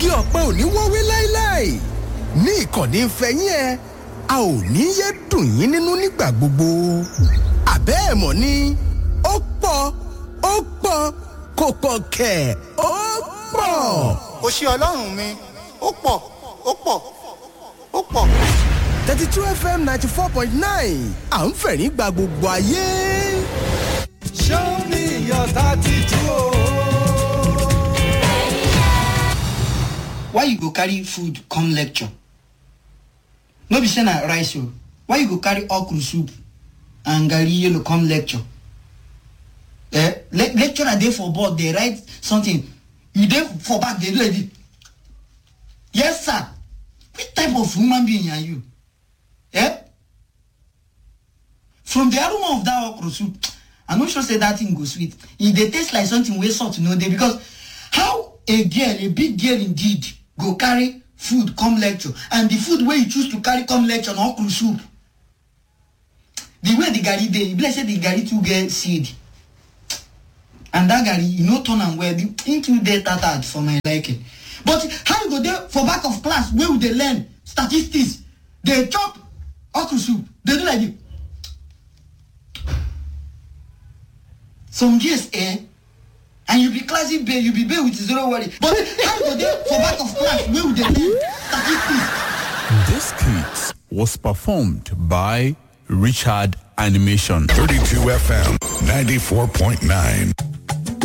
igi ọ̀pẹ ò ní wọ́wé láéláé ní ìkànnì ìfẹ́yín ẹ a ò ní yé dùn yín nínú nígbà gbogbo àbẹ́ ẹ̀ mọ̀ ni ó pọ̀ ó pọ̀ kò pọ̀ kẹ̀ ó pọ̀. ó ṣe ọlọ́run mi ó pọ̀ ó pọ̀ ó pọ̀. thirty two fm ninety four point nine à ń fẹ̀rín gba gbogbo ayé. Show me your tattoo. why you go carry food come lecture no be say na rice o why you go carry okra soup and garri yellow come lecture eh le lecturer dey for board dey write something you dey for back dey do like this yes sir which type of human being are you eh from the aroma of that okra soup i no sure say that thing go sweet e dey taste like something wey salt no dey because how a girl a big girl indeed go carry food come lecture and the food wey you choose to carry come lecture na okra soup the way the garri dey e be like say the garri too get seed and that garri e no turn am well the thing too dey tattered for my liking but how you go dey for back of class wey we dey learn statistics dey chop okra soup dey do like this some years eh and you be classic babe you be babe with zero worry but how you go dey for back of class wey we dey learn statistics This skit was performed by Richard Animation. 32 FM 94.9.